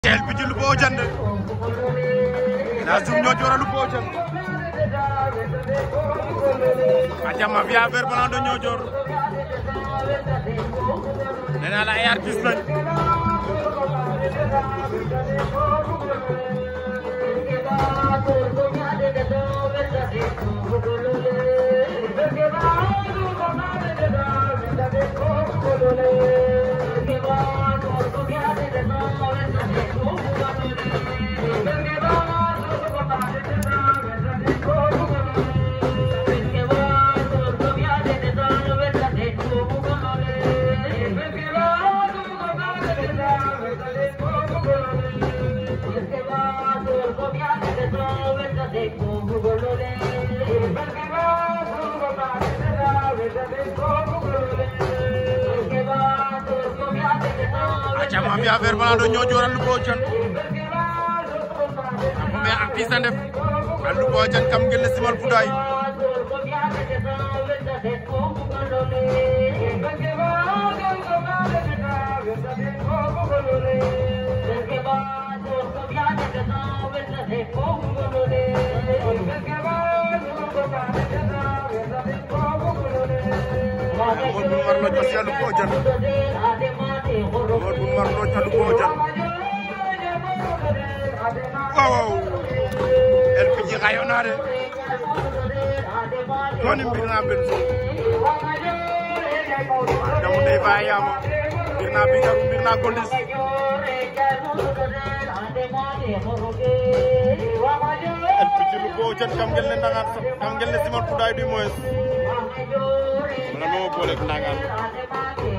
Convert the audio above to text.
tel bi ci lu boo jënd na sum ñoo ci war a lu boo jënd aca mafia vert blanc de Niodior nee naa la ay artiste lañ aca mafia vert blanc de Niodior a lu boo jënd mais artiste a ndef a lu boo jënd kam ngel ne simal fudaay Modou Marlo Dios a lu boo jënd Modou Marlo a lu boo jënd waaw el piƴi xayonade toni mbirna ben so damu ndey fa yama mbirna bigaru mbirna gondes el piƴi lu bo jan kam ngel ne ndangan kam ngel ne simal fuday du moins wala mo bolek ndangan